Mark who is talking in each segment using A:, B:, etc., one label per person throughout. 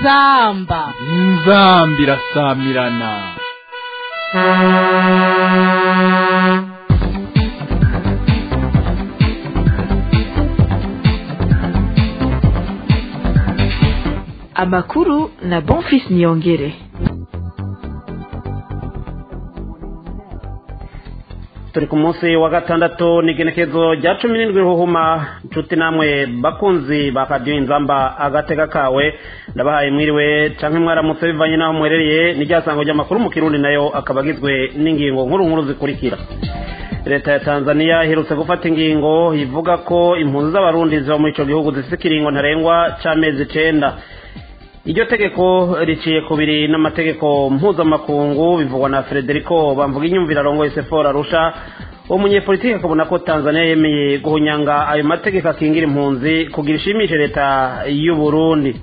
A: inzamba
B: inzamba irasamirana
C: amakuru na bonfis niyongere
D: turi ku munsi wa gatandatu ni igenekezo rya cumi n'indwi ruhuma inshuti namwe bakunzi ba radiyo inzamba agatega kawe ndabahaye mwiriwe canke mwaramutse bivanye n'aho muherereye n'iryasango ry'amakuru mu kirundi nayo akaba agizwe n'ingingo nkuru nkuru zikurikira leta ya tanzania iherutse gufata ingingo ivuga ko impunzi z'abarundi ziba muri ico gihugu zifise ikiringo ntarengwa c'amezi icenda iryo tegeko riciye kubiri n'amategeko mpuzamakungu bivugwa na frederico bamvuga inyumvira arongoye sefora arusha uwo munyepolitiki akabona ko tanzania yemeye guhunyanga ayo mategeko akingira impunzi kugira ishimishe leta y'uburundi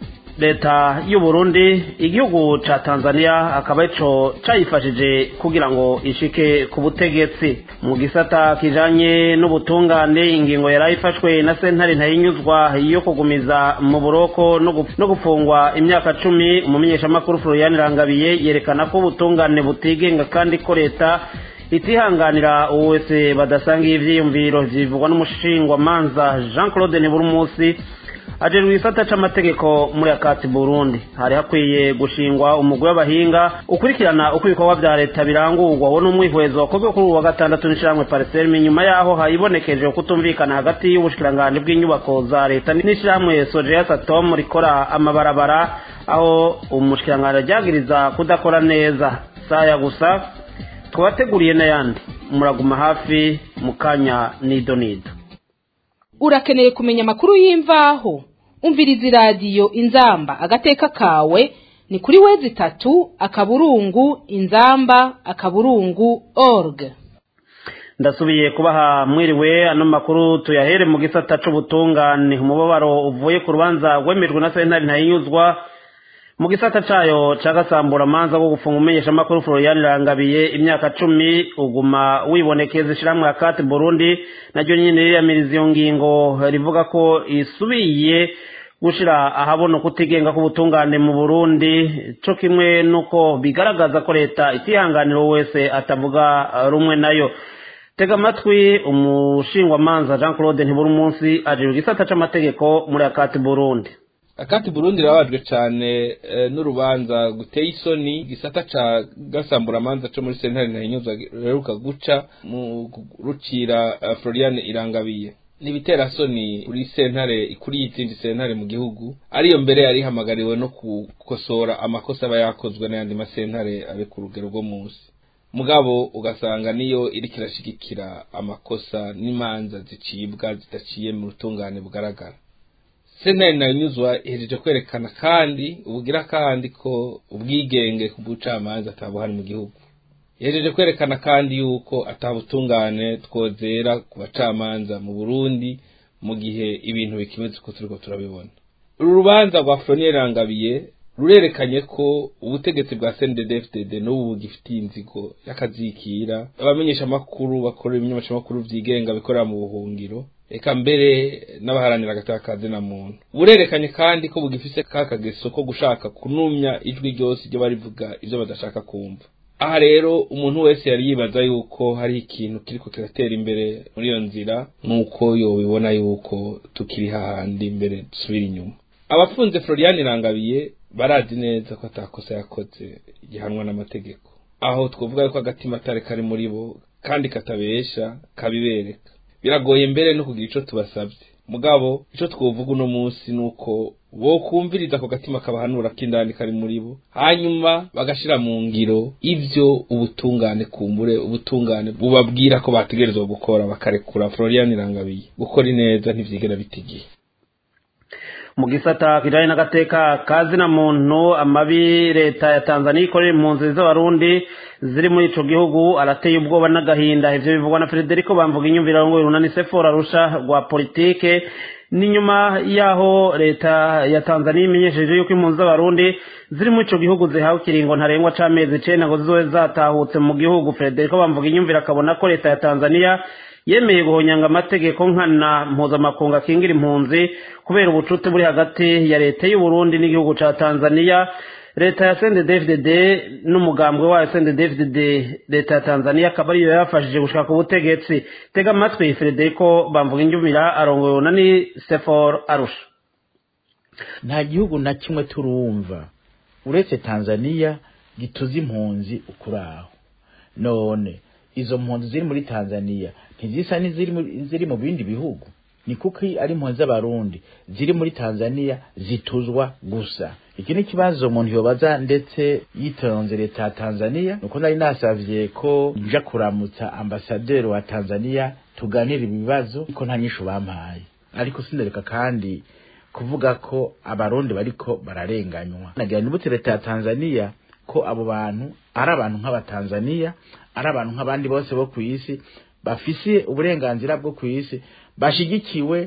D: leta y'uburundi igihugu ca tanzania akaba ico cayifashije kugira ngo ishike ku butegetsi mu gisata kijanye n'ubutungane ingingo yari ifashwe na sentare ntayinyuzwa yo kugumiza mu buroko no gufungwa imyaka cumi umumenyeshamakuru florian rangabiye yerekana ko ubutungane butigenga kandi ko leta itihanganira uwo wese badasangiye ivyiyumviro vyivugwa n'umushingwamanza jean claude niburumusi ajejwe igisata c'amategeko muri akati burundi hari hakwiye gushingwa umugwi w'abahinga ukurikirana uko ibikorwa vya leta birangurwa wo n'umwihwezo wakozwe kuri ubu wa gatandatu n'ishirahamwe pareserme nyuma yaho hayibonekeje kutumvikana hagati y'ubushikiranganji bw'inyubako za leta n'ishirahamwe sojeya satom rikora amabarabara aho umushikiranganji ryagiriza kudakora neza saya gusa twabateguriye n'ayandi muraguma hafi mu kanya nido nido
A: urakeneye kumenya amakuru y'imvaho umviriza iradiyo inzamba agateka kawe ni kuri wezi itatu akaburungu inzamba akaburungu org
D: ndasubiye kubaha mwiriwe ano makuru tuyahere mu gisata c'ubutungane umubabaro uvuye ku rubanza rwemejwe na sentare ntayinyuzwa mu gisata cayo ca gasamburamanza bwo gufunga umumenyeshamakuru florian rangabiye imyaka cumi uguma wibonekeza ishiramwe akati burundi naryo nyene riyamiriza iyo ngingo rivuga ko isubiye gushira ahabona ukutigenga k'ubutungane mu burundi co kimwe nuko bigaragaza ko leta itihanganira uwo wese atavuga rumwe nayo tega amatwi umushingwamanza jean claude ntibura umunsi ajejwe igisata c'amategeko muri akati burundi
E: akati burundi rabajwe cyane n'urubanza guteye isoni gisata ca gasamburamanza co muri sentare ntahinyuza ruheruka guca mu rucira florian irangabiye nibitera soni kuri sentare ikuriye izindi sentare mu gihugu ariyo mbere yari ihamagariwe no gukosora amakosa aba yakozwe n'ayandi masentare abe ku rugero rwo munsi mugabo ugasanga niyo iriko irashigikira amakosa n'imanza zicibwa zidaciye mu rutungane bugaragara sentare nanyuzwa ihejeje kwerekana kandi ubugira kandi ko ubwigenge ku bucamanza atabuhari mu gihugu ihejeje kwerekana kandi yuko atabutungane twozera ku bacamanza mu burundi mu gihe ibintu bikimeze uko turiko turabibona uru rubanza rwa flonier rangabiye rurerekanye ko ubutegetsi bwa CNDD-FDD n'ubu bugifitiye inzigo y'akazikira abamenyesha amakuru bakora ibimenyeshamakuru vyigenga bikorera mu buhungiro eka mbere n'abaharanira agatakazi na muntu burerekanye kandi ko bugifise kakageso ko gushaka kunumya ijwi ryose iryo barivuga ivyo badashaka kumva aha rero umuntu wese yari yibaza yuko hari ikintu kiriko kiratera imbere muri iyo nzira nk'uko yobibona yuko tukiri hahandi imbere dusubira inyuma abafunze florian irangabiye barazi neza ko atakosa yakoze gihanwa n'amategeko aho twavuga yuko agatima atari kari muri bo kandi katabesha kabibereka biragoye mbere no kugira ico tubasavye mugabo ico twovuga uno munsi nuko bokumviriza ako gatima kabahanura k'indani kari muri bo hanyuma bagashira mu ngiro ivyo ubutungane kumbure ubutungane bubabwira ko bategerezwa gukora bakarekura Florian Irangabiye gukora ineza ntivyigera bitigiye
D: mu gisata kijanye n'agateka kazi na muntu amabi leta ya tanzania ikorera impunzi z'abarundi ziri muri ico gihugu arateye ubwoba n'agahinda ivyo bivugwa na frederico bamvuga inyumvira ngo runani sefora rusha rwa politike ni nyuma y'aho leta ya tanzania imenyesheje yuko impunzi z'abarundi ziri muri ico gihugu zihawe ikiringo ntarengwa c'amezi icenda ngo zizobe zatahutse mu gihugu frederico bamvuga inyumvira akabona ko leta ya tanzania yemeye guhonyanga amategeko nkana mpuzamakungu akingira impunzi kubera ubucuti buri hagati ya leta y'uburundi n'igihugu ca tanzania leta ya CNDD-FDD n'umugambwe wayo CNDD-FDD leta ya Tanzania akaba ariyo yafashije gushaka ku butegetsi tega amatwi Federico bamvuga injumira arongoye na ni Sefor Arusha
F: nta gihugu na kimwe turumva uretse Tanzania gituza impunzi ukuraho none izo mpunzi ziri muri Tanzania ntizisa n'iziri mu- ziri mu bindi bihugu ni kuko ari impunzi z'abarundi ziri muri Tanzania zituzwa gusa iki ni ikibazo umuntu yobaza ndetse yitonze leta ya Tanzania nuko nari nasavye ko nja kuramutsa ambasaderi wa Tanzania tuganira ibibazo ariko nta nyishu bampaye ariko sindereka kandi kuvuga ko abarundi bariko bararenganywa nagira nibutse leta ya Tanzania ko abo bantu ari abantu nk'abatanzania ari abantu nk'abandi bose bo ku isi bafise uburenganzira bwo ku isi bashigikiwe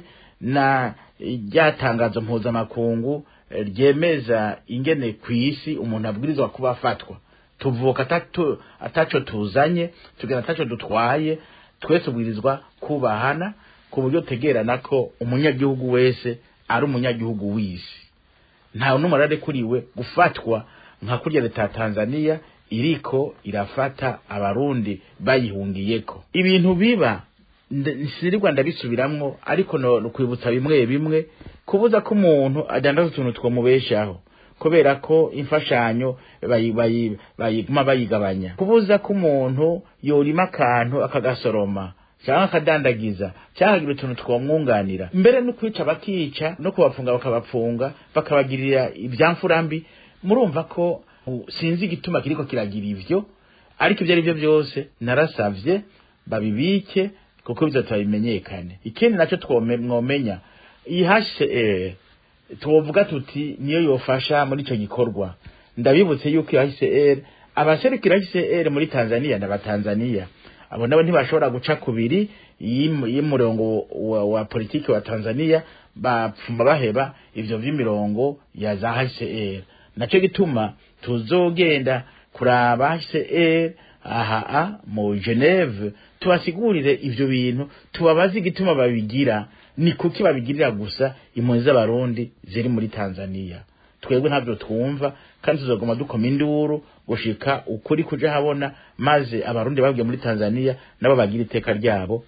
F: na rya tangazo mpuzamakungu eh, ryemeza ingene ku isi umuntu abwirizwa kuba afatwa tuvuka atatu- ataco tuzanye tugenda ataco dutwaye twese ubwirizwa kubahana ku buryo tegerana ko umunyagihugu wese ari umunyagihugu w'isi nta numwe ararekuriwe gufatwa nka kurya leta ya Tanzania iriko irafata abarundi bayihungiyeko ibintu biba nde- sirirwa ndabisubiramwo ariko no no kwibutsa bimwe bimwe kubuza ko umuntu adandaza utuntu twomubeshaho kubera ko imfashanyo bayi- bayi- bayiguma bayigabanya kubuza ko umuntu yorima akantu akagasoroma cyangwa akadandagiza cyangwa akagira utuntu twamwunganira mbere no kwica bakica no kubapfunga bakabapfunga bakabagirira ibyamfura mbi murumva ko uh, sinzi igituma kiriko kiragira ivyo ariko ibyo ari byo byose narasavye babibike kuko bizatuma bimenyekane ikindi nacyo twome- mwomenya iyi HCR tuwovuga tuti niyo yofasha muri ico gikorwa ndabibutse yuko iyo HCR abaserukira HCR muri Tanzania n'abatanzania abo nabo ntibashobora guca kubiri y'im- y'umurongo wa, wa politiki wa Tanzania bapfumba baheba ivyo vy'imirongo ya za HCR naco gituma tuzogenda kuraba HCR aha mu Geneve tubasigurire ivyo bintu tubabaze igituma babigira ni kuki babigirira gusa impunzi z'abarundi ziri muri Tanzania twebwe ntabyo twumva kandi tuzaguma dukoma induru gushika ukuri kuja habona maze abarundi babwiye muri Tanzania nabo bagira iteka ryabo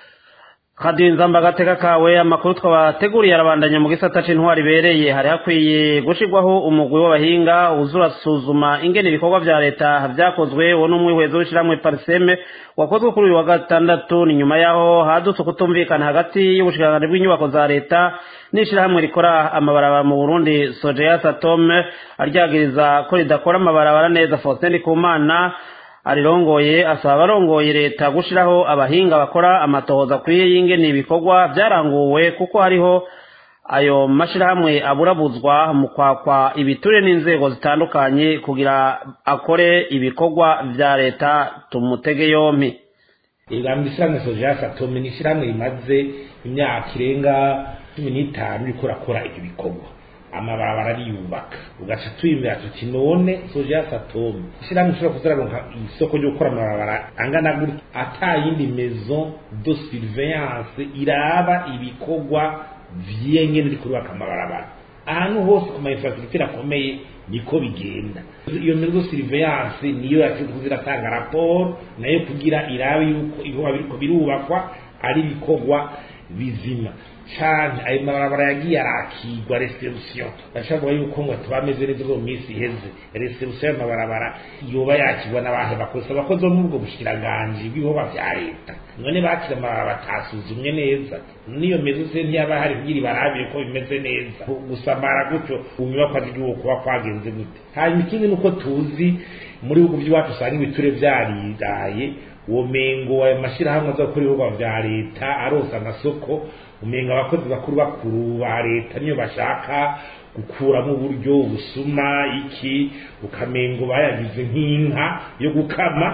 D: radiyo nzamba agateka kawe amakuru twabateguriye arabandanya mu gisata c'intwari ibereye hari hakwiye gushirwaho umugwi w'abahinga uza urasuzuma ingene ibikorwa vya leta vyakozwe uwo n'umwihwezo w'ishirahamwe pariseme wakozwe kuri uyu wa gatandatu ni nyuma yaho hadutse kutumvikana hagati y'ubushikiranganji bw'inyubako za leta n'ishirahamwe rikora amabarabara mu burundi sojeya satome aryagiriza ko ridakora amabarabara neza faustin ndikumana arirongoye asaba abarongoye leta gushiraho abahinga bakora amatohoza akwiye y'ingene ibikorwa vyaranguwe kuko hariho ayo mashirahamwe aburabuzwa mu kwakwa ibiture n'inzego zitandukanye kugira akore ibikorwa vya leta tumutege yompi
G: igamba ishyirahamwe sojeya satome ni ishyirahamwe rimaze imyaka irenga cumi n'itanu riko rakora ibyo bikorwa amabarabara ariyubaka ugaca tuyimira tuti none sojeya satome ishyirahamwe ishobora kuzararonka isoko ryo gukora amabarabara angana gutya ata yindi maison de surveillance iraba ibikorwa vyengene riko rubaka amabarabara ahantu hose ku ma infrastructure akomeye niko bigenda iyo maison de surveillance niyo yashinzwe ziratanga raporo nayo kugira irabe yuko ibikorwa biriko birubakwa ari ibikorwa bizima cane ayo mabarabara yagiye arakigwa restitution ndashaka yuko ngo tubameze neza mu minsi iheze restitution y'amabarabara yoba yakigwa n'abantu bakoze abakozi bo muri ubwo bushikiranganji bw'ibikorwa vya leta none bakira amabarabara batasuzumye neza n'iyo meze se ntiyaba hari kugira ibarabire ko bimeze neza gusamara gutyo unyubakwa z'igihugu kuba kwagenze gute hanyuma ikindi nuko tuzi muri bihugu by'iwacu usanga ibiture vyaridaye uwo mengo ayo mashirahamwe aza gukora ibikorwa vya leta aronsa amasoko umenga abakozi bakuru bakuru ba leta niyo bashaka gukuramo uburyo ubusuma iki ukamengo bayagize nk'inka yo gukama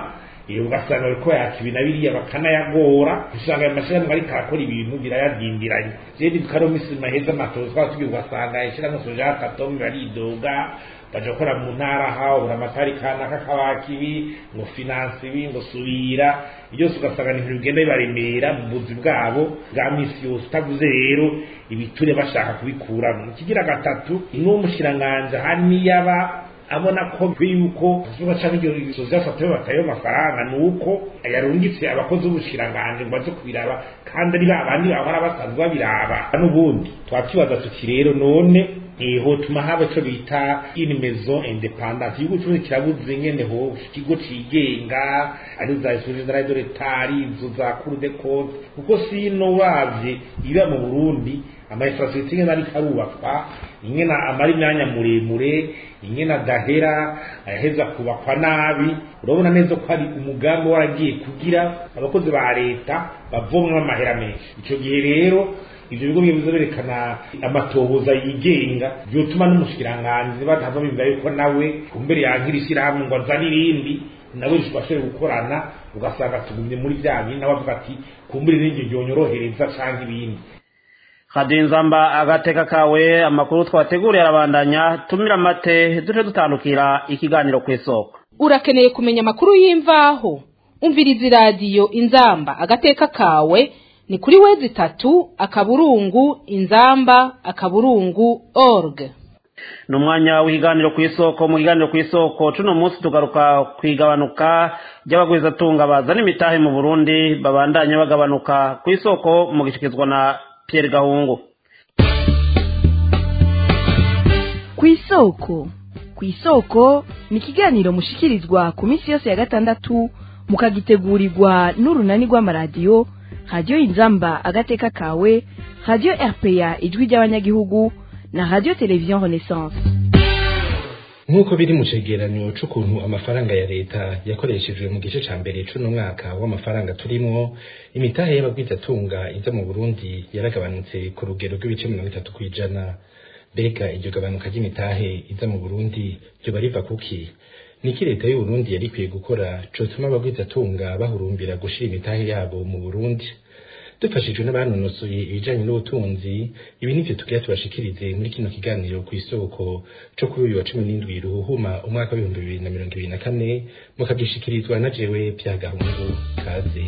G: iyo ugasanga bariko yaka ibi na biriya bakanayagora usanga ayo mashyirahamwe ariko arakora ibintu birayadindiranye jewe ndikaro misi maheza amatozi twaba tugiye ugasanga ishyirahamwe soja katomi baridoga baja gukora mu ntara hawo buri amatari kanaka kabaka ibi ngo finance ibi ngo subira byose ugasanga ni ibintu bigenda bibaremera mu buzi bwabo bwa misi yose utavuze rero ibiture bashaka kubikuramo ikigira gatatu n'umushyiranganje hari niyaba abona ko yuko zuba cyangwa ibyo zafata batayo amafaranga nuko yarungitse abakozi b'ubushiranganje ngo baze kubiraba kandi ari babandi bahora basanzwe babiraba n'ubundi twakwibaza tuti rero none eho tuma haba cyo bita une maison indépendante igihugu cyose kirabuze ngene ho ikigo cigenga ari za institution de de l'État izo za Cour des comptes kuko sino wavye iba mu Burundi amainfrastructure ngene ari karubakwa ingena amari imyanya muremure ingena dahera ayaheza kubakwa nabi urabona neza ko hari umugambi waragiye kugira abakozi ba leta bavomwa amahera menshi ico gihe rero ivyo bigo bivuze berekana amatohoza yigenga byotuma n'umushikiranganji batava bimva yuko nawe kumbere yankira ishyirahamwe ngo azane irindi nawe bashobore gukorana ugasanga tugumye muri bya bindi nawe avuga ati kumbere n'iryo ryonyorohereza canke ibindi
D: kadinzamba agateka kawe amakuru twateguriye arabandanya tumira amate duce dutandukira ikiganiro ku isoko
A: urakeneye kumenya amakuru y'imvaho umviriza iradiyo inzamba agateka kawe ni kuri wezi itatu akaburungu inzamba akaburungu org
D: ni umwanya w'ikiganiro ku isoko mu kiganiro ku isoko cuno munsi tugaruka ku igabanuka ry'abagwizatunga bazana imitahe mu burundi babandanya bagabanuka ku isoko mu gishikizwa na Pierre Gahungu
C: ku isoko ku isoko ni ikiganiro mushikirizwa ku minsi yose ya gatandatu mukagitegurirwa n'urunani rw'amaradiyo radiyo inzamba agateka kawe radiyo rpa ijwi ry'abanyagihugu na radiyo televiziyo renaissance
H: nk'uko biri mu cegeranyo c'ukuntu amafaranga ya leta yakoreshejwe mu gice ca mbere c'uno mwaka w'amafaranga turimwo imitahe y'abagwizatunga iza mu burundi yaragabanutse ku rugero rw'ibice mirongo itatu kw'ijana mbega iryo gabanuka ry'imitahe iza mu burundi ryoba riva kuki niki leta y'uburundi yari ikwiye gukora cotuma abagwizatunga bahurumbira gushira imitahe yabo mu burundi dufashijwe n'abanonosoye ibijanye n'ubutunzi ibi nivyo tugira tubashikirize muri kino kiganiro ku isoko co kuri uyu wa cumi n'indwi ruhuhuma umwaka w'ibihumbi bibiri na mirongo ibiri na kane mukavyishikirizwa na jewe vyagahungu kaze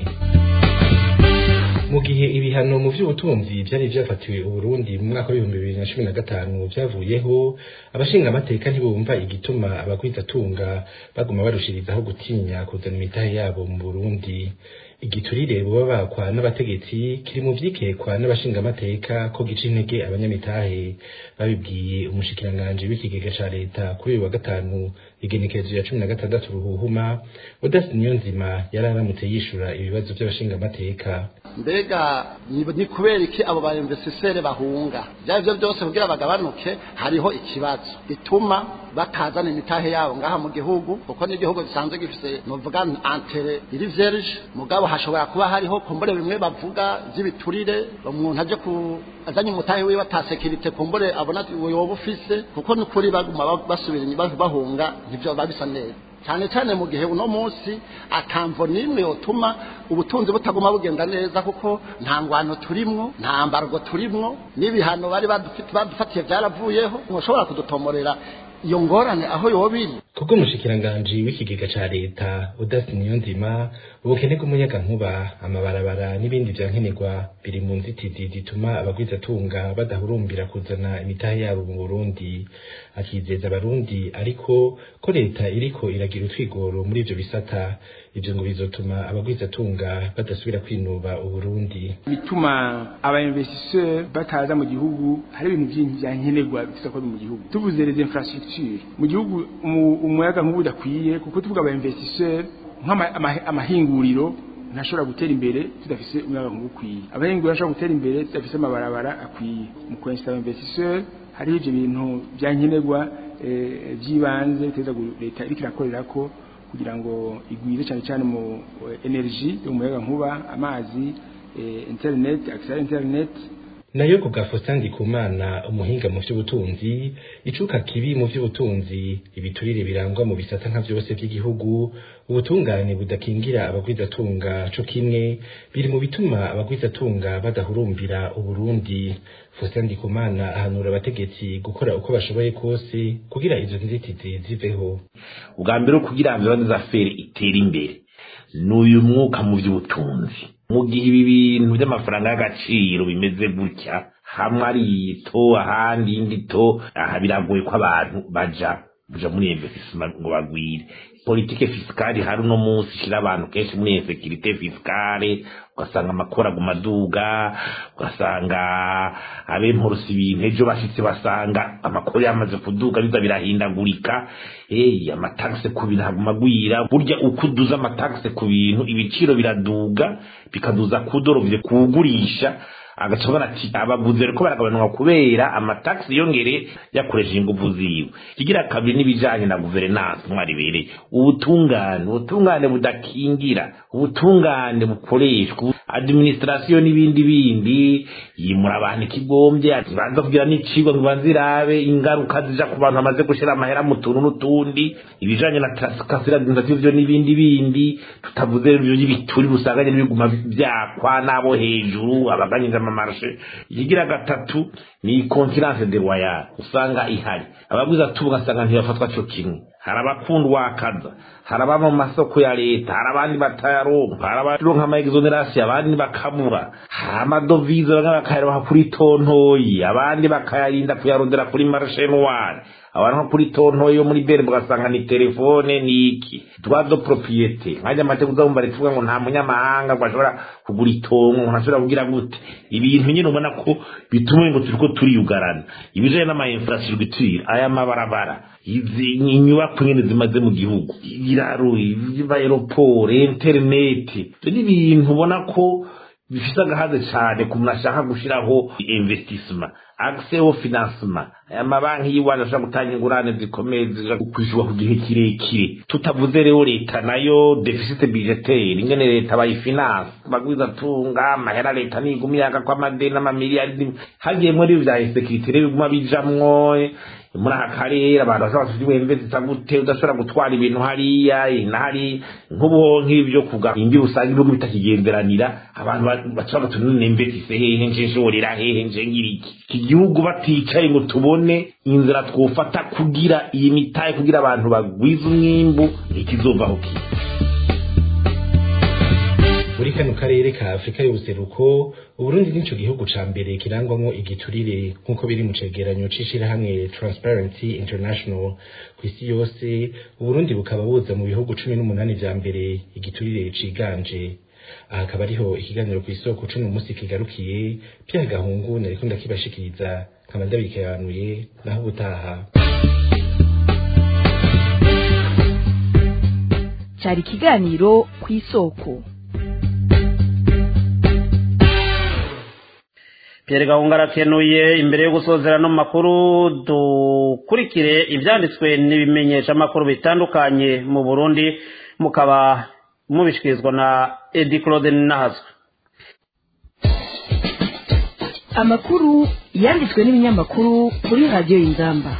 H: mu gihe ibihano mu vy'ubutunzi vyari vyafatiwe uburundi mu mwaka w'ibihumbi bibiri na cumi na gatanu vyavuyeho abashinga amateka ntibumva igituma abagwizatunga baguma barushirizaho gutinya kuzana imitahe yabo mu burundi igiturire buba bakwa n'abategetsi kiri mu vyikekwa n'abashinga amateka ko gica intege abanyamitahe babibwiye umushikiranganje w'ikigega ca leta kuri uyu wa gatanu igenekerezo ya cumi na gatandatu ruhuhuma udasi niyonzima yari aramutse yishura ibibazo vy'abashinga amateka
I: mbega ni kubera iki abo ba investisere bahunga byari byo byose kugira bagabanuke hariho ikibazo gituma batazana imitahe yabo ngaha mu gihugu kuko n'igihugu gisanzwe gifise novuga antere iri vierge mugabo hashobora kuba hariho kumbure bimwe bavuga by'ibiturire umuntu aje ku azanye umutahe wiwe atasekirite kumbure abona woba ufise kuko n'ukuri baguma basubira inyuma bahunga ntivyo babisa neza cyane cyane mu gihe uno munsi akamvo nimwe yotuma ubutunzi butaguma bugenda neza kuko nta ngwano turimwo nta mbargo turimwo n'ibihano bari badufatiye byaravuyeho ntushobora kudutomorera iyo ngorane aho yoba iri
H: kubwo umushikiranganji w'ikigega ca leta udasi niyonzima ubukene bw'umuyagankuba amabarabara n'ibindi vyankenerwa biri mu nzitizi zituma abagwizatunga badahurumbira kuzana imitahe yabo mu burundi akizeza abarundi ariko ko leta iriko iragira utwigoro muri ivyo bisata ivyo ngo bizotuma abagwizatunga badasubira kwinuba uburundi
J: bituma abainvestisseur bataza mu gihugu hari ibintu vyinshi vyankenerwa bifite ko mu gihugu tuvuze les infrastructures mu gihugu umuyaga nk'ubu udakwiye kuko tuvuga abainvestisseur nk'amahinguriro ntashobora gutera imbere tudafise umuyaga nk'ubu ukwiye abahinguriro ntashobora gutera imbere tudafise amabarabara akwiye mu kwensita investisseur hariho ivyo bintu vyankenerwa vy'ibanze biteza leta iriko irakorerako kugira ngo igwire cyane cyane mu energy umuyaga nkuba amazi internet access internet
H: nayo ku bwa Faustin Ndikumana umuhinga mu vy'ubutunzi icuka kibi mu vy'ubutunzi ibiturire birangwa mu bisata nka vyose vy'igihugu ubutungane budakingira abagwizatunga co kimwe biri mu bituma abagwizatunga badahurumbira uburundi Faustin Ndikumana ahanura abategetsi gukora uko bashoboye kose kugira izo nzitizi ziveho
K: ubwa mbere kugira ngo za feri itere imbere n'uyu mwuka mu by'ubutunzi mu gihe ibi bintu by'amafaranga y'agaciro bimeze gutya hamwe ari ito ahandi indi to aha biragoye ko abantu baja kuja muri investisement ngo bagwire politike fiskale hari uno munsi ishira abantu kenshi muri insekirite fiskale ugasanga amakora aguma aduga ugasanga abemporusa ibintu ejo bashitse basanga amakuru yamaze kuduga biza birahindagurika hey, amatagise ku bintu haguma agwira burya uko uduza amatagise ku bintu ibiciro biraduga bikaduza kudorovye kuwugurisha agaca abona ati abaguzi bariko baragabanuka kubera amataxi yongere yakoresheje inguvu ziwe kigira kabiri n'ibijanye na guverinance mwaribereye ubutungane ubutungane budakingira ubutungane bukoreshwa administration n'ibindi bindi yimura abantu ikigombye ati banza kugira n'icigwa ngo banzirabe ingaruka zija ku bantu bamaze gushira amahera mu tuntu n'utundi ibijanye na kasira administrative n'ibindi bindi tutavuze ibyo by'ibituri busanganye n'ibiguma byakwa n'abo hejuru abaganyije amamarashe ikigira gatatu ni confiance de royal usanga ihari ababwiza tuvuga asanga ntibafatwa cyo kimwe hari abakundwa akaza hari ababa mu masoko ya leta hari abandi batayaronka hari abaronka ama exoneration abandi bakabura hari amadovize bamwe bakayaronka kuri tontoyi abandi bakayarinda kuyarondera kuri marché noir abantu nko kuri tontoyi yo muri bere mugasanga ni telefone ni iki droit de propriété nkajya amategeko uzabumva rivuga ngo nta munyamahanga ngo ashobora kugura itongo ngo ntashobora kugira gute ibintu nyine ubona ko bituma ngo turiko turiyugarana ibijanye n'ama infrastructure aya mabarabara izi inyubako nyine zimaze mu gihugu ibiraro aeroport internet ibyo ni ibintu ubona ko bifise agahaze cyane ku muntu ashaka gushiraho investissement accès au financement aya mabanki y'iwacu ashobora gutanga ingurane zikomeye zija kwishyurwa ku gihe kirekire tutavuze rero leta nayo deficit budgetaire ingene leta bayifinance bagwiza tunga amahera leta niguma yaka ko amadeni n'amamiliyari hagiyemwo rero vya insekirite rero biguma bijamwo muri aka karere abantu bashobora kugira imvezi gute udashobora gutwara ibintu hariya inahari nk'ubu nk'ibyo kuga imbi usanga ibihugu bitakigenderanira abantu bashobora gutunira imvezi hehe nje nshorera hehe nje ngiriki iki gihugu baticaye ngo tubone inzira twofata kugira iyi mitahe kugira abantu bagwiza umwimbu ikizovaho kiza
H: muri kano karere ka afurika y'ubuseruko uburundi nico gihugu ca mbere kirangwamwo igiturire nk'uko biri mu cegeranyo c'ishirahamwe transparency international kw'isi yose uburundi bukaba buza mu bihugu cumi n'umunani vya mbere igiturire ciganje aha akaba ariho ikiganiro kw'isoko c'uno musi kigarukiye pya gahungu nariko ndakibashikiriza nkaba ndabikebanuye naho ubutaha
C: cyari ikiganiro kw'isoko
D: Pierre Gahunga arakenuye imbere yo gusozera no makuru dukurikire ibyanditswe n'ibimenyesha makuru bitandukanye mu Burundi mukaba mubishikirizwa na Edi Claude Nahazwe
C: amakuru yanditswe n'ibinyamakuru kuri radiyo y'inzamba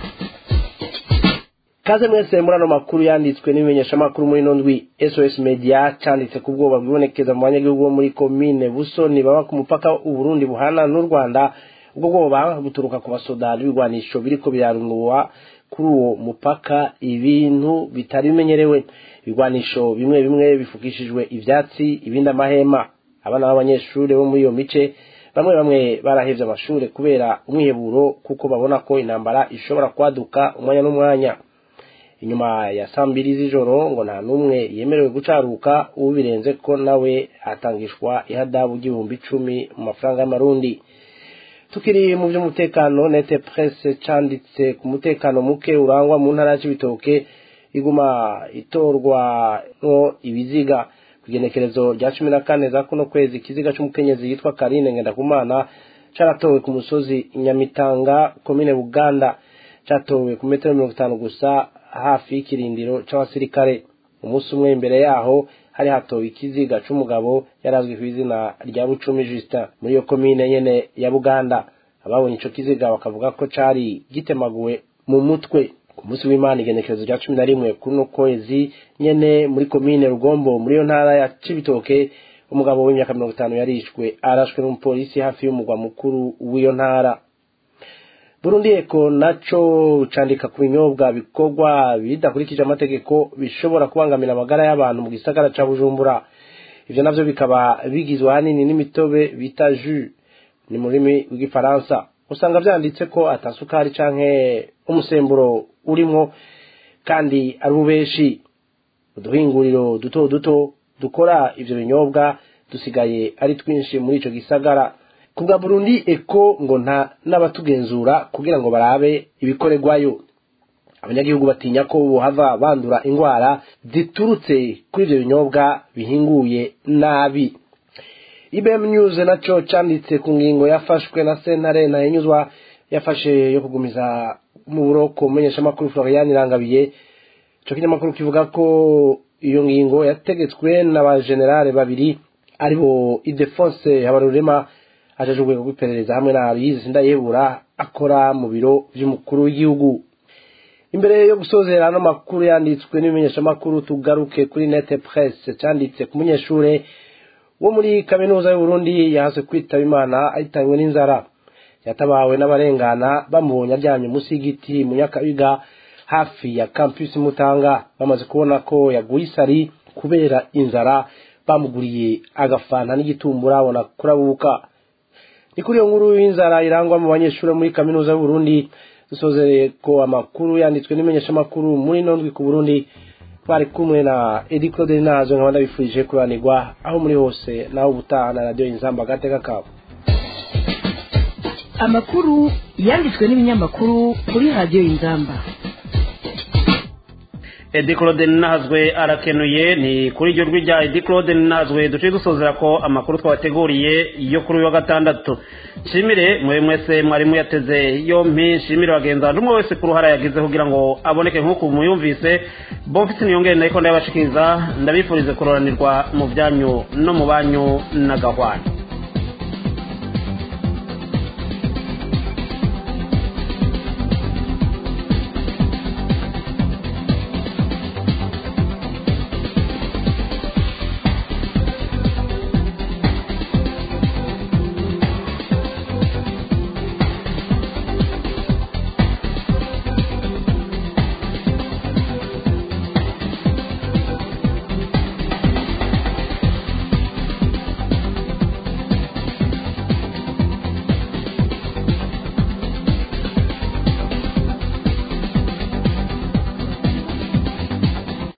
L: kaze mwese muri ano makuru yanditswe n'ibimenyeshamakuru muri ino ndwi sos media cyanditse ku bwoba bwibonekeza mu banyagihugu bo muri komine busoni baba ku mupaka uburundi buhana n'u rwanda ubwo bwoba buturuka ku basoda n'ibigwanisho biriko birarunguwa kuri uwo mupaka ibintu bitari bimenyerewe ibigwanisho bimwe bimwe bifukishijwe ivyatsi ibindi amahema abana b'abanyeshuri bo muri iyo mice bamwe bamwe barahevye amashure kubera umwiheburo kuko babona ko intambara ishobora kwaduka umwanya n'umwanya inyuma ya saa mbiri z'ijoro ngo nta n'umwe yemerewe gucaruka ubirenze ko nawe atangishwa ihadabu ry'ibihumbi icumi mu mafaranga y'amarundi tukiri mu by'umutekano nete presse canditse ku mutekano muke urangwa mu ntara y'ibitoke iguma itorwa no ibiziga ku igenekerezo rya cumi na kane za kuno kwezi ikiziga c'umukenyezi yitwa karine ngendakumana caratowe ku musozi nyamitanga komine buganda catowe ku metero mirongo itanu gusa hafi y'ikirindiro c'abasirikare umunsi umwe imbere yaho hari hatowe ikiziga c'umugabo yarazwi ku izina rya bucumi justin muri iyo komine nyene ya buganda ababonye ico kiziga bakavuga ko cari gitemaguwe mu mutwe ku munsi w'imana igenekerezo rya cumi na rimwe kuri uno kwezi nyene muri komine rugombo muri iyo ntara ya cibitoke umugabo w'imyaka mirongo itanu yarishwe arashwe n'umupolisi hafi y'umugwa mukuru w'iyo ntara burundi eko naco candika ku binyobwa bikorwa bidakurikije amategeko bishobora kubangamira amagara y'abantu mu gisagara ca bujumbura ivyo navyo bikaba bigizwe ahanini n'imitobe bita jus ni mu rurimi rw'igifaransa usanga vyanditse ko atasukari canke umusemburo urimwo kandi ari ubeshi uduhinguriro duto duto dukora ivyo binyobwa dusigaye ari twinshi muri ico gisagara kubwa Burundi eko ngo nta n'abatugenzura kugira ngo barabe ibikorerwayo abanyagihugu batinya ko bohava bandura ingwara ziturutse kuri ivyo binyobwa bihinguye nabi IBM News naco canditse ku ngingo yafashwe na sentare ntahinyuzwa yafashe yo kugumiza mu buroko umumenyeshamakuru Florian Irangabiye ico kinyamakuru kivuga ko iyo ngingo yategetswe n'abajenerale babiri aribo Idefonse Habarurema ajeje urwego rw'iperereza hamwe na Aloyize Ndayebura akora mu biro vy'umukuru w'igihugu imbere yo gusozera ano makuru yanditswe n'ibimenyeshamakuru tugaruke kuri nete presse canditse ku munyeshure wo muri kaminuza y'uburundi yahase kwitaba imana ahitanywe n'inzara yatabawe n'abarengana bamubonye aryamye munsi y'igiti mu nyakabiga hafi ya campus mutanga bamaze kubona ko yaguye isari kubera inzara bamuguriye agafanta n'igitumbura abona kurabuka ni kuri iyo nkuru y'inzara irangwa mu banyeshuri muri kaminuza y'uburundi dusozereye ko amakuru yanditswe n'imenyeshamakuru muri nondwi ku burundi twari kumwe na edi claude nazo nkaba ndabifurije kuranirwa aho muri hose naho ubutaha na radiyo inzamba agateka kabo
C: amakuru yanditswe n'ibinyamakuru kuri radiyo inzamba
D: edi claude nahazwe arakenuye ni kuri iryo jwi rya edi claude nahazwe duciye dusozera ko amakuru twabateguriye yo kuri uyu wa gatandatu nshimire mwe mwese mwari muyateze yompi nshimire bagenzi bantu umwe wese ku ruhara yagize kugira ngo aboneke nk'uko muyumvise bomfite niyongere ndayiko ndayabashikiriza ndabifurize kuroranirwa mu byanyu no mu banyu n'agahwana